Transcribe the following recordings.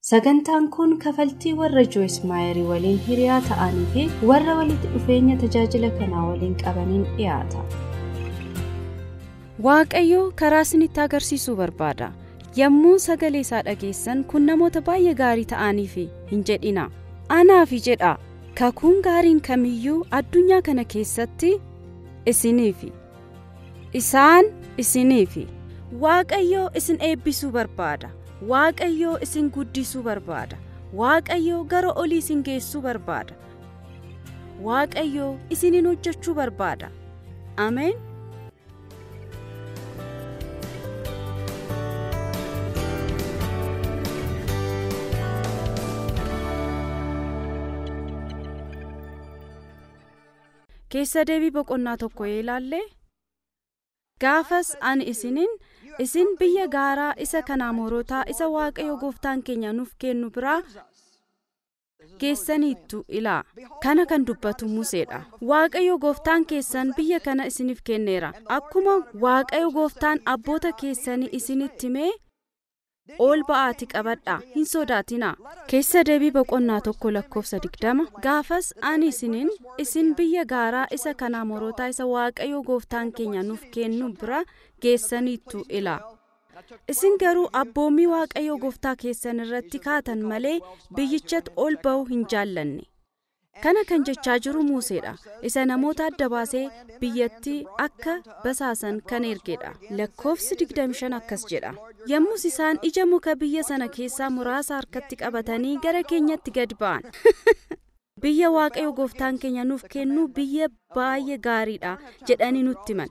Sagantaan kun kafaltii warra Joyce Maayerii waliin hiriyaa ta'anii fi warra walitti dhufeenya tajaajila kanaa waliin qabaniin dhiyaata. Waaqayyo karaa isinitti agarsiisuu barbaada. Yommuu sagalee isaa dhageessan kun namoota baay'ee gaarii ta'aniif hin jedhina. Anaafi jedha. Kakuun gaariin kamiyyuu addunyaa kana keessatti isiniifi. Isaan isiniifi. Waaqayyo isin eebbisuu barbaada. Waaqayyo isin guddisuu barbaada. Waaqayyo gara olii isin geessuu barbaada. Waaqayyo isiniin hojjechuu barbaada. Ameen. Keessa deebii boqonnaa tokko yoo ilaalle gaafas ani isiniin isin biyya gaaraa isa kanaamorotaa isa waaqayyo gooftaan keenya nuuf kennu biraa geessaniittu ilaa kana kan dubbatu museedha waaqayyo gooftaan keessan biyya kana isiniif kenneera akkuma waaqayyo gooftaan abboota keessanii isinitti himee ol ba'aati qabadhaa hin sodaatinaa keessa deebii boqonnaa tokko lakkoofsa digdama gaafas ani isiniin isin biyya gaaraa isa kanaamorotaa isa waaqayyo gooftaan keenya nuuf kennu bira geessaniittu ilaa isin garuu abboommii waaqayyo gooftaa keessan irratti kaatan malee biyyichatti ol ba'uu hin jaallanne kana kan jechaa jiru muuseedha isa namoota adda baasee biyyattii akka basaasan kan ergedha lakkoofsi 25 akkas jedha yommus isaan ija muka biyya sana keessaa muraasa harkatti qabatanii gara keenyatti gad ba'an biyya waaqayyo gooftaan keenya nuuf kennu biyya baay'ee gaariidha jedhanii nutti himan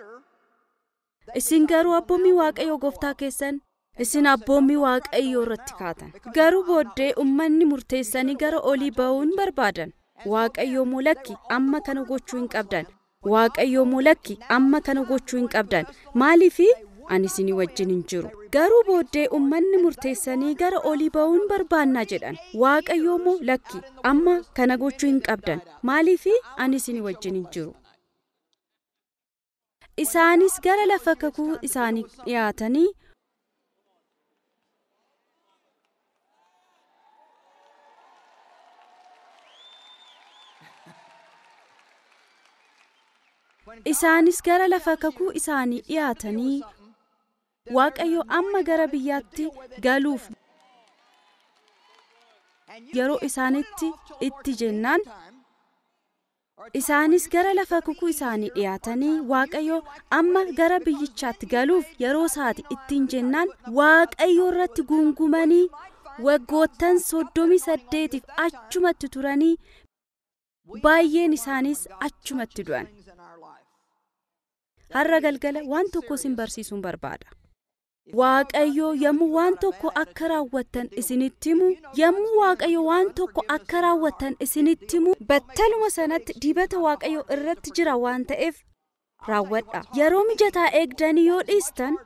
isin garuu abboommii waaqayyo gooftaa keessan isin abboommii waaqayyoo irratti kaatan garuu booddee ummanni murteessanii gara olii ba'uu hin barbaadan waaqayyoo mulakki amma kana gochuu hin qabdan waaqayyoo mulakki amma kana gochuu hin qabdan maaliifi ani isinii wajjin hin jiru garuu booddee ummanni murteessanii gara olii ba'uu hin barbaannaa jedhan waaqayyoo moo lakki amma kana gochuu hin qabdan maaliifi ani isinii wajjin hin jiru isaanis gara lafa kakuu isaanii dhiyaatanii isaanis gara lafa kakuu isaanii dhiyaatanii waaqayyo amma gara biyyaatti galuuf yeroo isaanitti itti jennaan isaanis gara lafa kakuu isaanii dhiyaatanii waaqayyo amma gara biyyichaatti galuuf yeroo isaati ittiin jennaan waaqayyo irratti guungumanii waggoottan soddomii saddeetiif achumatti turanii baay'een isaaniis achumatti du'an har'a galgala waan tokko isin barsiisuun barbaada waaqayyo yommuu waan tokko akka raawwattan isinitti himu yommuu waaqayyo waan tokko akka raawwattan isinitti himu battaluma sanatti dibata waaqayyo irratti jira waan ta'eef raawwadha yeroo mijataa eegdanii yoo dhiistan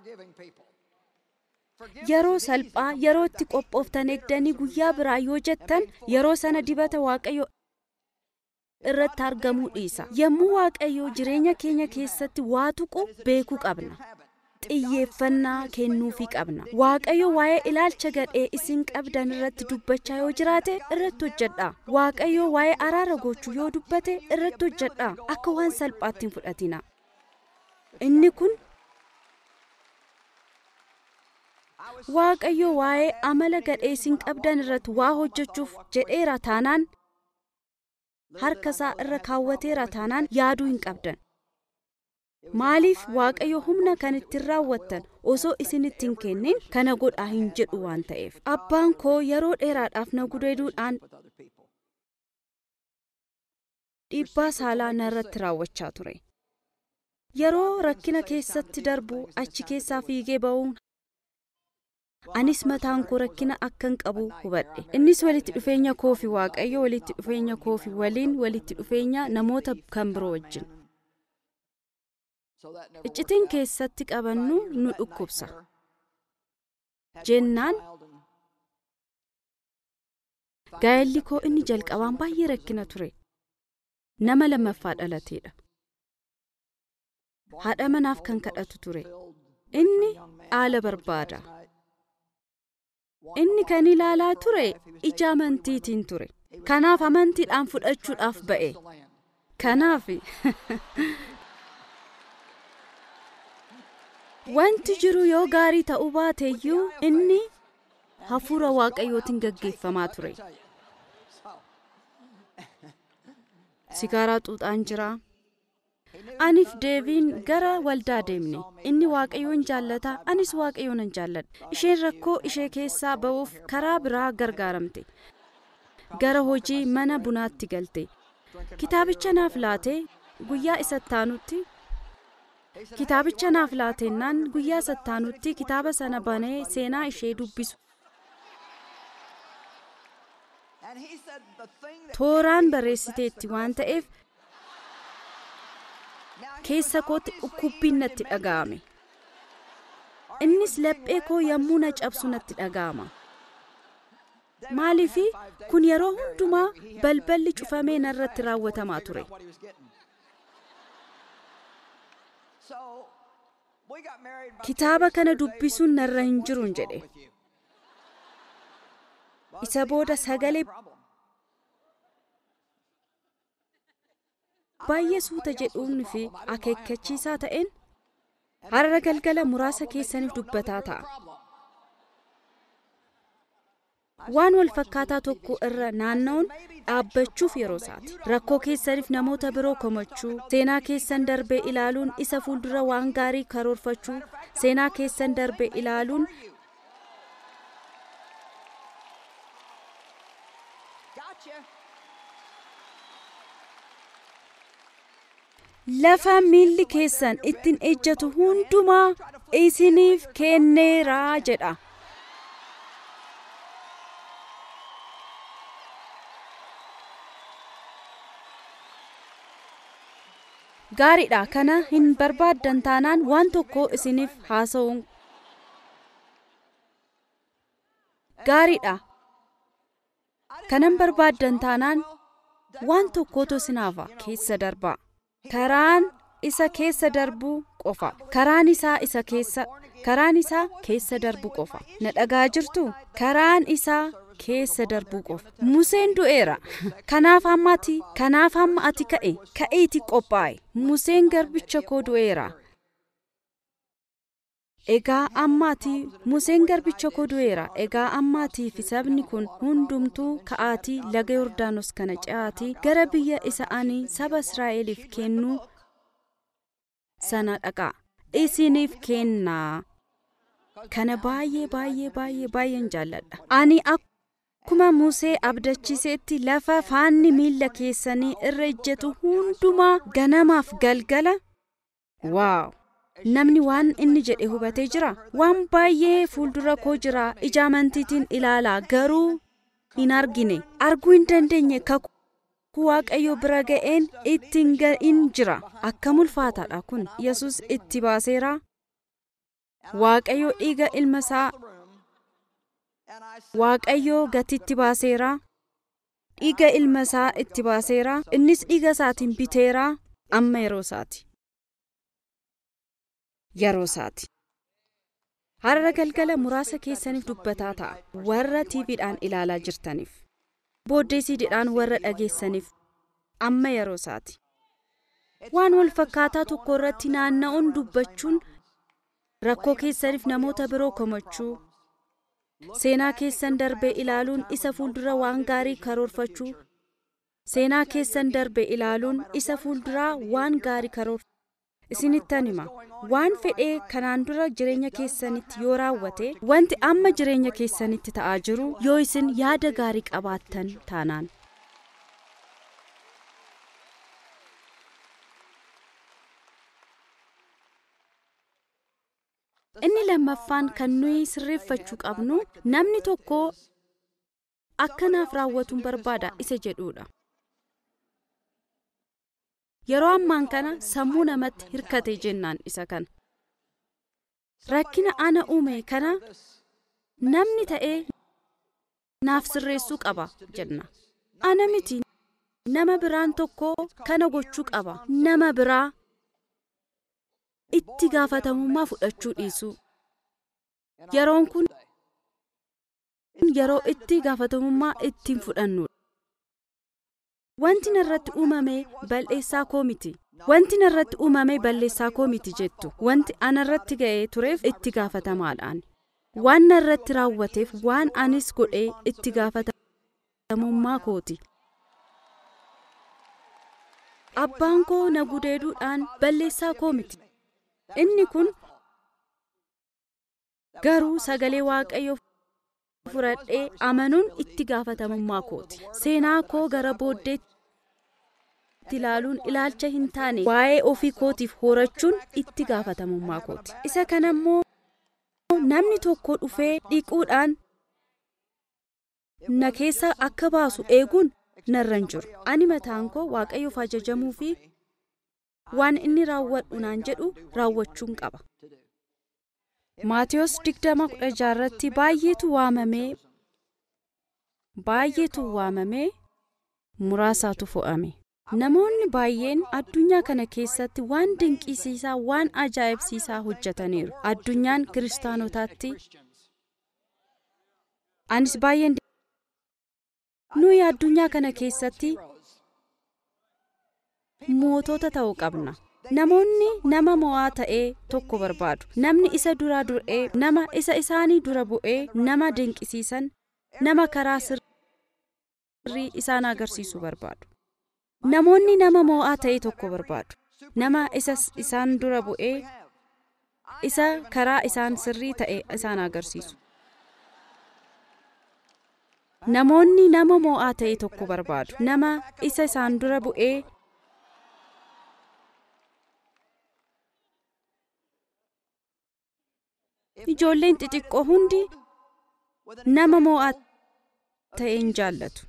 yeroo salphaa yeroo itti qophooftan eegdanii guyyaa biraa yoo jettan yeroo sana dibata waaqayyo irratti argamuu dhiisa yommuu waaqayyo jireenya keenya keessatti waa tuqu beekuu qabna xiyyeeffannaa kennuufii qabna waaqayyo waa'ee ilaalcha gadhee isin qabdan irratti dubbachaa yoo jiraate irratti hojjedha waaqayyo waa'ee araara gochuu yoo dubbate irratti hojjedha akka waan salphaatti hin fudhatina inni kun waaqayyo waa'ee amala gadhee isin qabdan irratti waa hojjechuuf jedheera taanaan harka isaa irra kaawwateera taanaan yaaduu hin qabdan maaliif waaqayyo humna kan ittiin raawwattan osoo isinitti hin kennin kana godhaa hin jedhu waan ta'eef abbaan koo yeroo dheeraadhaaf na gudeeduudhaan dhiibbaa saalaa narratti raawwachaa ture yeroo rakkina keessatti darbu achi keessaa fiigee ba'uun anis mataan koo rakkina akkan qabu hubadhe innis walitti dhufeenya koofi waaqayyo walitti dhufeenya koofi waliin walitti dhufeenya namoota kan biroo wajjin iccitiin keessatti qabannu nu dhukkubsa jennaan gaa'elli koo inni jalqabaan baay'ee rakkina ture nama lammaffaa dhalateedha haadha manaaf kan kadhatu ture inni dhaala barbaada inni kan ilaalaa ture ija amantiitiin ture kanaaf amantiidhaan fudhachuudhaaf ba'e kanaaf wanti jiru yoo gaarii ta'uu baateeyyuu inni hafuura waaqayyootiin gaggeeffamaa ture sigaaraa xuuxaan jira aniif deebiin gara waldaa deemne inni waaqayyoon jaallata anis waaqayyoon nan jaalladha isheen rakkoo ishee keessaa ba'uuf karaa biraa gargaaramte gara hojii mana bunaatti galte kitaabicha naaf laate guyyaa isattaanutti kitaabicha naaf laatennaan guyyaa isattaanutti kitaaba sana banee seenaa ishee dubbisu tooraan barreessiteetti waan ta'eef keessa kootti dhukkubbiin natti dhaga'ame innis laphee koo yommuu na cabsu natti dhaga'ama maaliifi kun yeroo hundumaa balballi cufamee narratti raawwatamaa ture kitaaba kana dubbisuun narra hin jiruun jedhe isa booda sagalee baay'ee suuta jedhuun fi akeekkachiisaa ta'een har'a galgala muraasa keessaniif dubbataa ta'a. waan wal fakkaataa tokko irra naanna'uun dhaabbachuuf yeroo isaati rakkoo keessaniif namoota biroo komachuu seenaa keessan darbee ilaaluun isa fuuldura waan gaarii karoorfachuu seenaa keessan darbee ilaaluun lafa miilli keessan ittiin ejjatu hundumaa isiniif kenneeraa jedha. gaariidha kana hin barbaaddan taanaan waan tokko isiniif haasa'uun gaariidha kanan barbaaddan taanaan waan tokkotu isinaaf keessa darbaa karaan isa keessa darbuu qofa karaan isaa isa keessa karaan isaa keessa darbu qofa na dhagaa jirtu karaan isaa keessa darbuu qofa museen du'eera kanaaf hamma ati kanaaf hamma ati ka'e ka'eeti qophaa'e museen garbicha koo du'eera egaa ammaati museen garbicha koo du'eera egaa ammaatiif sabni kun hundumtuu ka'aatii laga yordaanos kana ce'aatii gara biyya isa ani saba israa'eliif kennuu sana dhaqaa isiniif kennaa kana baay'ee baay'ee baay'ee baay'een jaalladha ani akkuma musee abdachiisetti lafa faanni miilla keessanii irra ejjetu hundumaa ganamaaf galgala waaw namni waan inni jedhe hubatee jira waan baay'ee fuuldura koo jira ija amantiitiin ilaalaa garuu hin argine arguu hin dandeenye kakuu waaqayyo bira ga'een ittiin ga'in jira akkam ulfaataadha kun yesus itti baaseera waaqayyo dhiiga ilma isaa waaqayyo gatitti baaseera dhiiga ilma isaa itti baaseera innis dhiiga isaatiin biteera amma yeroo isaati yeroo isaati har'a galgala muraasa keessaniif dubbataa ta'a warra tiiviidhaan ilaalaa jirtaniif booddee siidiidhaan warra dhageessaniif amma yeroo isaati waan wal fakkaataa tokko irratti naanna'uun dubbachuun rakkoo keessaniif namoota biroo komachuu seenaa keessan darbee ilaaluun isa fuuldura waan gaarii karoorfachuu seenaa keessan darbee ilaaluun isa fuulduraa waan gaarii karoorfachuu isinittan hima waan fedhee kanaan dura jireenya keessanitti yoo raawwate wanti amma jireenya keessanitti ta'aa jiru yoo isin yaada gaarii qabaattan taanaan inni lammaffaan kan nuyi sirreeffachuu qabnu namni tokko akkanaaf raawwatuun barbaada isa jedhuudha yeroo ammaan kana sammuu namatti hirkate jennaan isa kana rakkina ana uume kana namni ta'ee naaf sirreessuu qaba jenna ana miti nama biraan tokko kana gochuu qaba nama biraa itti gaafatamummaa fudhachuu dhiisuu yeroon kun yeroo itti gaafatamummaa ittiin fudhannudha. Wanti narratti uumame balleessaa koo miti. Wanti narratti uumame balleessaa koo miti jettu. Wanti anarratti ga'ee tureef itti gaafatamaadhaan. Waan narratti raawwateef waan anis godhee itti gaafatamummaa kooti. Abbaan koo na gudeeduudhaan balleessaa koo miti. Inni kun garuu sagalee waaqayyoo fudhadhee amanuun itti gaafatamummaa kooti. Seenaa koo gara booddeetti ilaaluun ilaalcha hin taane waa'ee ofii kootiif horachuun itti gaafatamummaa kooti. Isa kanammoo namni tokko dhufee dhiquudhaan na keessa akka baasu eeguun narra hin jiru. Ani mataan koo waaqayyoof ajajamuu fi waan inni raawwadhu naan jedhu raawwachuun qaba. Maatiyos digdama kudha jaarratti baay'eetu waamamee baay'eetu waamamee muraasaatu fo'ame. Namoonni baay'een addunyaa kana keessatti waan dinqisiisaa waan ajaa'ibsiisaa hojjetaniiru. Addunyaan kiristaanotaatti anis baay'een nuyi addunyaa kana keessatti mootota ta'uu qabna. Namoonni nama mo'aa ta'ee tokko barbaadu. Namni isa duraa dur'ee nama isa isaanii dura bu'ee nama dinqisiisan nama karaa sirrii isaan agarsiisu barbaadu. Namoonni nama mo'aa ta'e tokko barbaadu. Nama isa isaan dura bu'ee isa karaa isaan sirrii ta'e isaan agarsiisu. Namoonni nama mo'aa ta'e tokko barbaadu. Nama isa isaan dura bu'ee Ijoolleen xixiqqoo hundi nama mo'aa ta'e hin jaallatu.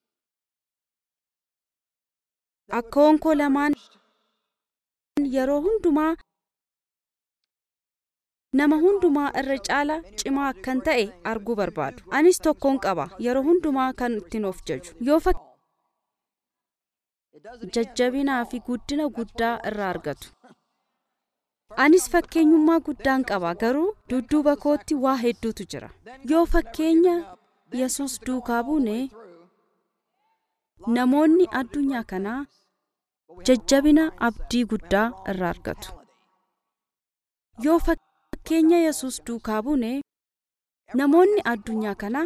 Akka honkoo lamaan yeroo hundumaa nama hundumaa irra caala cimaa akkan ta'e arguu barbaadu. Anis tokkoon qaba yeroo hundumaa kan ittiin of jaju. Yoo jajjabinaa fi guddina guddaa irraa argatu. Anis fakkeenyummaa guddaan qaba garuu dudduuba kootti waa hedduutu jira. Yoo fakkeenya Yesuus duukaa buune namoonni addunyaa kanaa jajjabina abdii guddaa irraa argatu. Yoo fakkeenya Yesuus duukaa buune namoonni addunyaa kanaa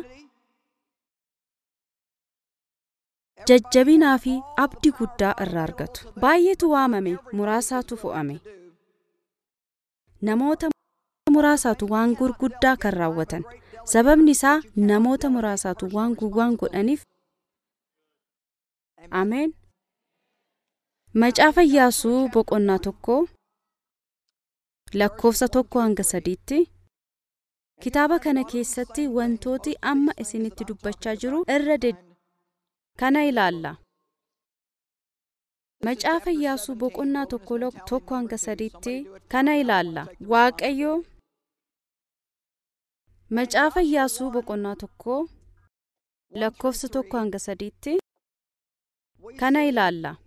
jajjabinaa fi abdii guddaa irraa argatu. Baay'eetu waamame muraasaatu fo'ame. Namoota muraasaatu waan gurguddaa kan raawwatan. Sababni isaa namoota muraasaatu waan gurguddoo godhaniif. Ameen. Macaafa Iyyaasuu boqonnaa tokko lakkoofsa tokko hanga sadiitti kitaaba kana keessatti wantooti amma isinitti dubbachaa jiru irra kana ilaalla. Macaafa Iyyaasuu boqonnaa tokko hanga sadiitti kana ilaalla. Waaqayyo Macaafa Iyyaasuu boqonnaa tokko lakkoofsa tokko hanga sadiitti kana ilaalla.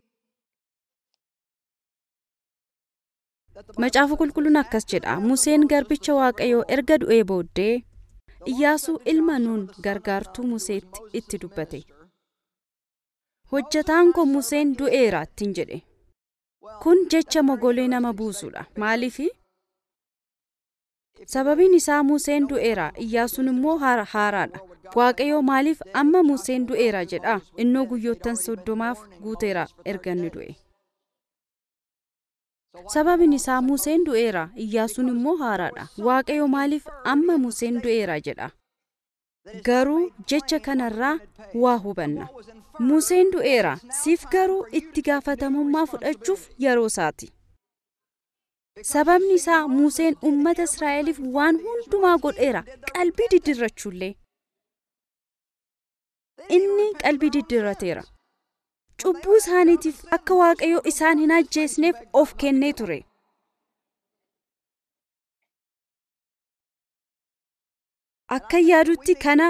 Macaafa qulqulluun akkas jedha. Museen garbicha Waaqayyoo erga du'ee booddee Iyyaasuu ilma nuun gargaartuu Museetti itti dubbate. Hojjataan koo Museen du'eera ittiin jedhe. Kun jecha mogolee nama buusudha. Maaliifi? Sababiin isaa Museen du'eera Iyyaasuun immoo haaraadha. Waaqayyoo maaliif amma Museen du'eera jedha innoo guyyoottan soddomaaf guuteera erga inni du'e. Sababiin isaa Museen du'eera Iyyaasuun immoo haaraadha. Waaqayyo maaliif amma Museen du'eera jedha. Garuu jecha kanarraa waa hubanna. Museen du'eera siif garuu itti gaafatamummaa fudhachuuf yeroo isaati. Sababni isaa Museen uummata Israa'eliif waan hundumaa godheera qalbii diddirrachuullee. Inni qalbii diddirrateera. Cubbuu isaaniitiif akka Waaqayyo isaan hin ajjeesneef of kennee ture. Akka yaadutti kana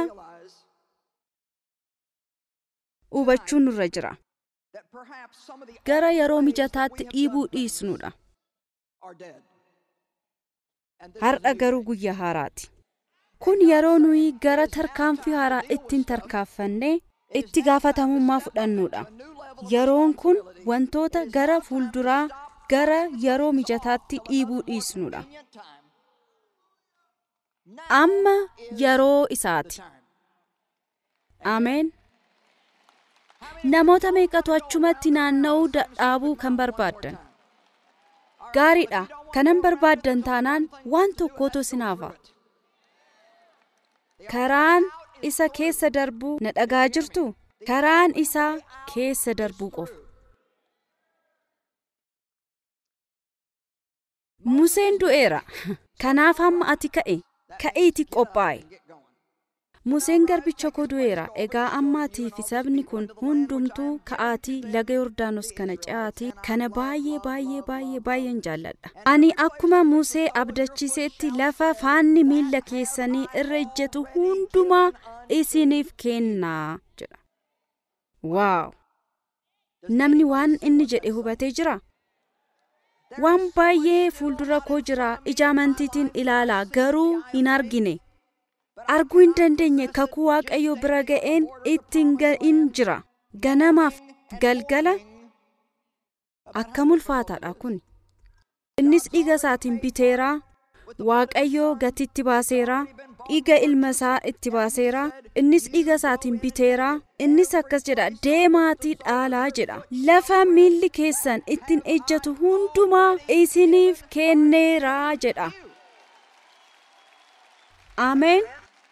hubachuun nurra jira. Gara yeroo mijataatti dhiibuu dhiisnudha. Har'a garuu guyyaa haaraati. kun yeroo nuyi gara tarkaanfii haaraa ittiin tarkaanfanne itti gaafatamummaa fudhannudha yeroon kun wantoota gara fuulduraa gara yeroo mijataatti dhiibuu dhiisnudha amma yeroo isaati ameen namoota meeqatu achumatti naanna'uu dadhaabuu kan barbaaddan gaariidha kanan barbaaddan taanaan waan tokkotu sinaafa karaan isa keessa darbuu na dhagaa jirtu karaan isaa keessa darbuu qofa museen du'eera kanaaf hamma ati ka'e ka'iiti qophaa'e museen garbicha koo du'eera egaa ammaatii fi sabni kun hundumtuu ka'aatii laga yordaanos kana ce'aatii kana baay'ee baay'ee baay'ee baay'een jaalladha ani akkuma musee abdachiiseetti lafa faanni miilla keessanii irra ejjetu hundumaa isiniif kennaa jedha waaw namni waan inni jedhe hubatee jira waan baay'ee fuuldura koo jira ija amantiitiin ilaalaa garuu hin argine arguu hin dandeenye kakuu waaqayyo bira ga'een ittiin ga'in jira ganamaaf galgala akkam ulfaataadha kun innis dhiiga isaatiin biteeraa waaqayyo gatitti baaseeraa dhiiga ilma isaa itti baaseeraa innis dhiiga isaatiin biteeraa innis akkas jedha deemaatii dhaalaa jedha lafa miilli keessan ittiin ejjatu hundumaa isiniif kenneeraa jedha ameen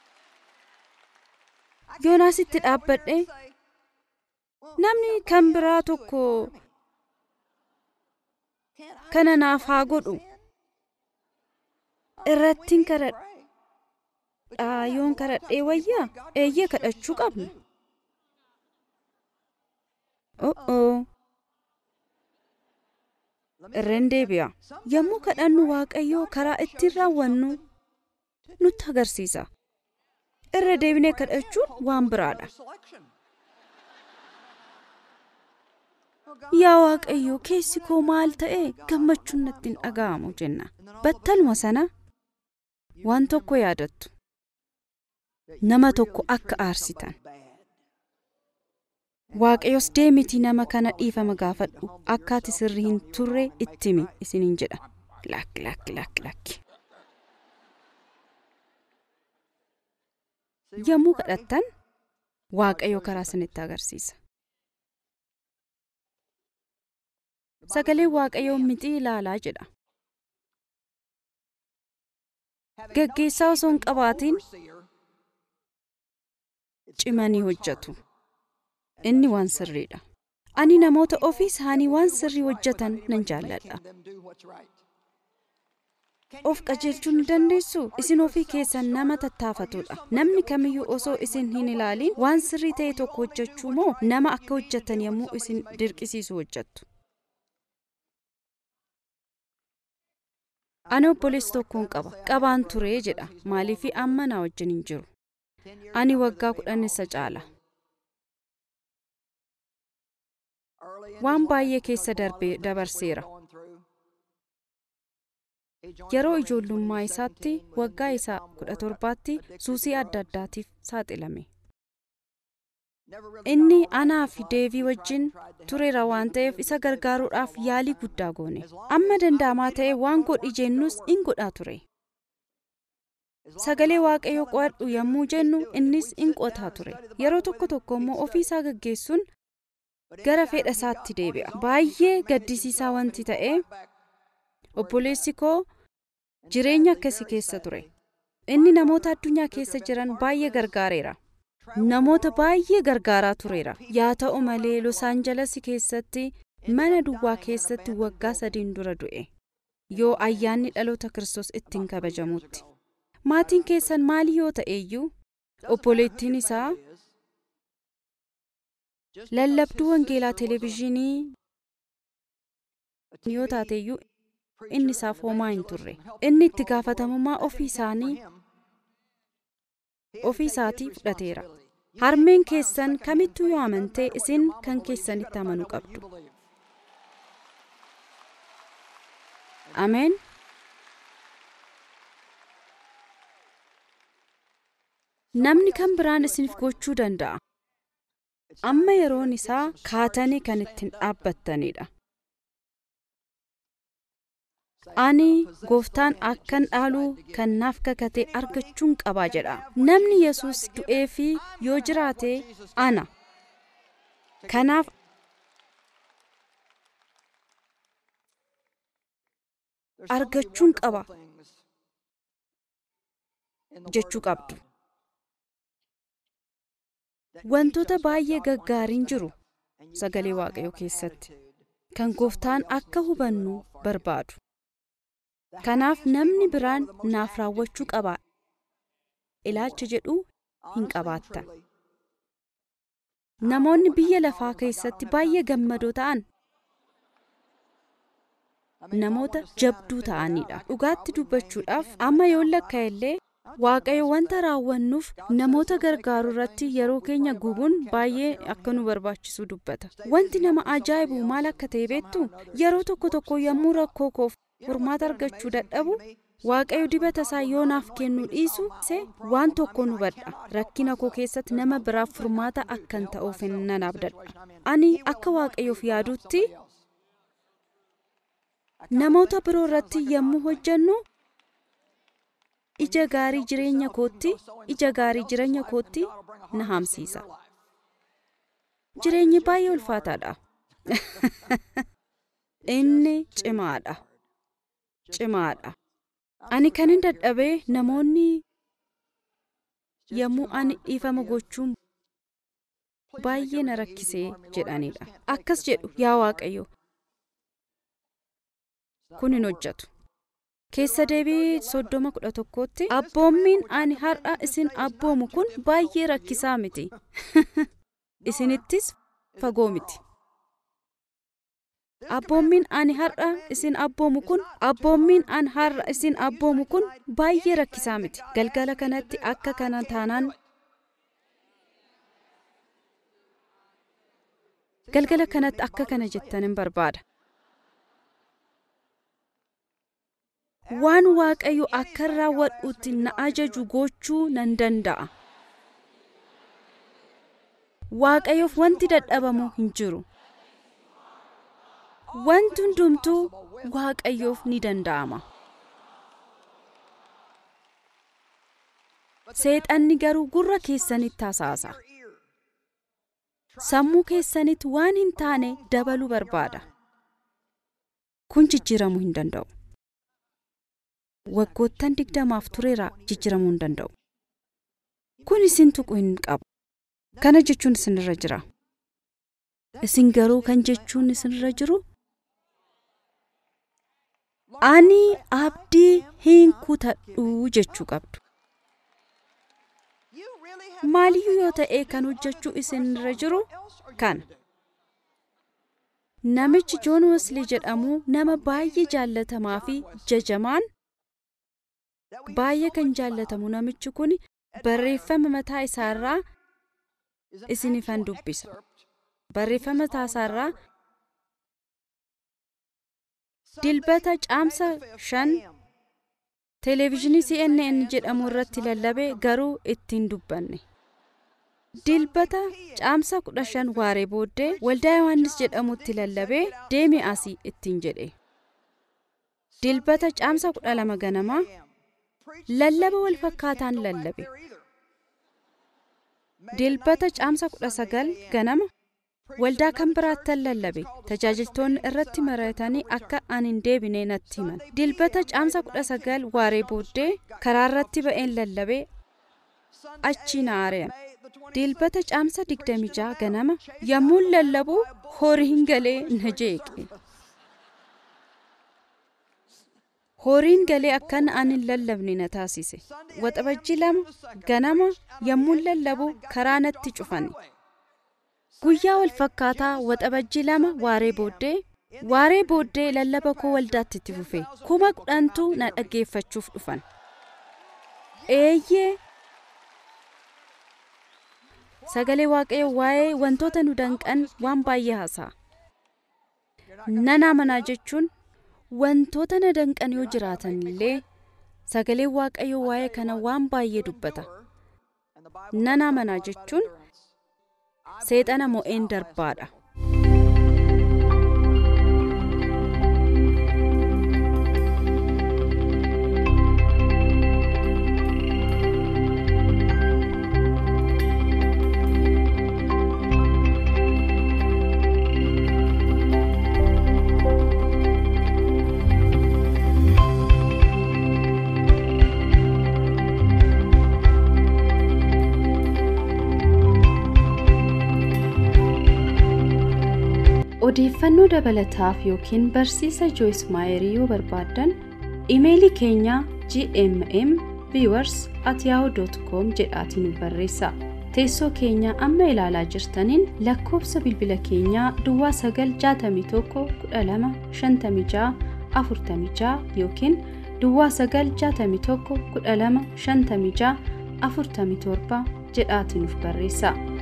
yoonaas itti dhaabbadhe namni kan biraa tokko kana naaf haa godhu irrattiin kadhadha yoon kadhadhee wayyaa eeyyee kadhachuu qabna o'oo irreen deebi'a yommuu kadhannu waaqayyoo karaa ittiin raawwannu nutti agarsiisa irra deebinee kadhachuun waan biraadha yaa waaqayyo keessi koo maal ta'e gammachuun natti hin dhaga'amu jenna battaluma sana waan tokko yaadattu nama tokko akka aarsitan waaqayyos deemiti nama kana dhiifama gaafadhu akka ati sirri hin turre ittimi isiniin jedha lakki lakki lakki lakki yommuu kadhattan waaqayyo karaa isinitti agarsiisa sagaleen waaqayyoo mixii ilaalaa jedha gaggeessaa osoo hin qabaatiin cimanii hojjetu inni waan sirriidha ani namoota ofii isaanii waan sirrii hojjetan nan jaalladha of qajeelchuu ni dandeessu isin ofii keessan nama tattaafatudha namni kamiyyuu osoo isin hin ilaaliin waan sirrii ta'e tokko hojjechuu moo nama akka hojjettan yommuu isin dirqisiisu hojjettu ani obboleessi tokkoon qaba qabaan turee jedha maaliifi amma na wajjin hin jiru ani waggaa kudhan isa caala waan baay'ee keessa dabarseera yeroo ijoollummaa isaatti waggaa isaa kudha torbaatti suusii adda addaatiif saaxilame inni anaa fi deevii wajjin tureera waan ta'eef isa gargaaruudhaaf yaalii guddaa goone amma danda'amaa ta'e waan godhi jennus in godhaa ture sagalee waaqayyoo qo'adhu yommuu jennu innis in qotaa ture yeroo tokko tokko immoo ofii isaa gaggeessuun gara fedha isaatti deebi'a baay'ee gaddisiisaa wanti ta'e obboleessi koo jireenya akkasii keessa ture inni namoota addunyaa keessa jiran baay'ee gargaareera namoota baay'ee gargaaraa tureera yaa ta'u malee los aanjalasi keessatti mana duwwaa keessatti waggaa sadiin dura du'e yoo ayyaanni dhaloota kiristoos ittiin kabajamutti maatiin keessan maali yoo ta'eeyyuu obboleettiin isaa lallabduu wangeelaa televezyiinii yoo taateeyyuu inni isaaf homaa hin turre inni itti gaafatamummaa ofii isaanii ofii isaatii fudhateera harmeen keessan kamittuu yoo amantee isin kan keessanitti amanuu qabdu ameen namni kan biraan isiniif gochuu danda'a. Amma yeroon isaa kaatanii kan ittiin dhaabbattanidha. Ani gooftaan akkan dhaaluu kan naaf kakate argachuun qabaa jedha. Namni Yesuus du'ee fi yoo jiraate ana. Kanaaf argachuun qaba jechuu qabdu. Wantoota baay'ee gaggaariin jiru sagalee waaqayyoo keessatti kan gooftaan akka hubannu barbaadu. Kanaaf namni biraan naaf raawwachuu qaba ilaalcha jedhu hin qabaattan. Namoonni biyya lafaa keessatti baay'ee gammadoo ta'an namoota jabduu ta'anidha. Dhugaatti dubbachuudhaaf amma yoo lakka illee waaqayyo wanta raawwannuuf namoota gargaaru irratti yeroo keenya gubuun baay'ee akka nu barbaachisu dubbata. Wanti nama ajaa'ibu maal akka ta'e beektu yeroo tokko tokko yommuu rakkoo koof furmaata argachuu dadhabu waaqayyo dibata isaa yoo naaf kennu dhiisu se waan tokko nu badha rakkina koo keessatti nama biraaf furmaata akkan ta'uuf nan abdadha ani akka waaqayyoof yaadutti namoota biroo irratti yommuu hojjennu ija gaarii jireenya kootti ija gaarii jireenya kootti na hamsiisa jireenyi baay'ee ulfaataadha inni cimaadha cimaadha ani kan hin dadhabee namoonni yommuu ani dhiifama gochuun baay'ee na rakkisee jedhanidha akkas jedhu yaa waaqayyo kun hin hojjetu keessa deebii soddoma kudha tokkotti abboommiin ani har'a isin abboomu kun baay'ee rakkisaa miti isinittis fagoo miti abboommiin ani har'a isin abboomu kun abboommiin ani har'a isin abboomu kun baay'ee rakkisaa miti galgala kanatti akka kana taanaan galgala kanatti akka kana jettan hin barbaada waan waaqayyo akka raawwadhuutti na ajaju gochuu nan danda'a waaqayyoof wanti dadhabamu hin jiru wanti hundumtuu waaqayyoof ni danda'ama seexanni garuu gurra keessanitti hasaasa sammuu keessanitti waan hin taane dabaluu barbaada kun jijjiiramuu hin danda'u waggoottan digdamaaf tureera jijjiiramuu hin danda'u kun isin tuqu hin qabu kana jechuun isinirra jira isin garuu kan jechuun isinirra jiru ani abdii hin kutadhu jechuu qabdu maaliyyuu yoo ta'e kan hojjechuu isinirra jiru kana namichi joon weslii jedhamu nama baay'ee jaallatamaa fi jajamaan baay'ee kan jaallatamu namichi kun barreeffama mataa isaarraa isinifan dubbisa barreeffama mataa isaarraa dilbata caamsa shan televezyiinii cnn jedhamu irratti lallabe garuu ittiin dubbanne dilbata caamsa kudha shan waaree booddee waldaa yohannis jedhamutti lallabee deemi asii ittiin jedhe dilbata caamsa kudha lama ganamaa lallaba wal fakkaataan lallabe dilbata caamsa kudha sagal ganama waldaa kan biraattan lallabe tajaajiltoonni irratti mari'atanii akka ani hin deebine natti himan dilbata caamsa kudha sagal waaree booddee karaa irratti ba'een lallabe achi na ari'an dilbata caamsa digdami jaha ganama yommuun lallabu horiin galee na jeeqe horiin galee akkan ani hin lallabne na taasise waxabajji lama ganama yommuun lallabu karaa natti cufan guyyaa wal fakkaataa waxabajji lama waaree booddee waaree booddee lallaba koo waldaatti itti fufe kuma kudhantu na dhaggeeffachuuf dhufan eeyyee sagalee waaqayyo waa'ee wantoota nu danqan waan baay'ee haasa'a nan amanaa jechuun wantoota na danqan yoo jiraatan illee sagalee waaqayyo waa'ee kana waan baay'ee dubbata nan amanaa jechuun seexana mo'een darbaadha. odeeffannoo dabalataaf yookiin barsiisa jooyis maayerii yoo barbaaddan imeelii keenya gmm viewers at yahoo.com jedhaatiin nu barreessa teessoo keenya amma ilaalaa jirtaniin lakkoofsa bilbila keenyaa duwwaa 961 12 56 yookiin duwwaa 961 12 56 47 jedhaatiin nuuf barreessa.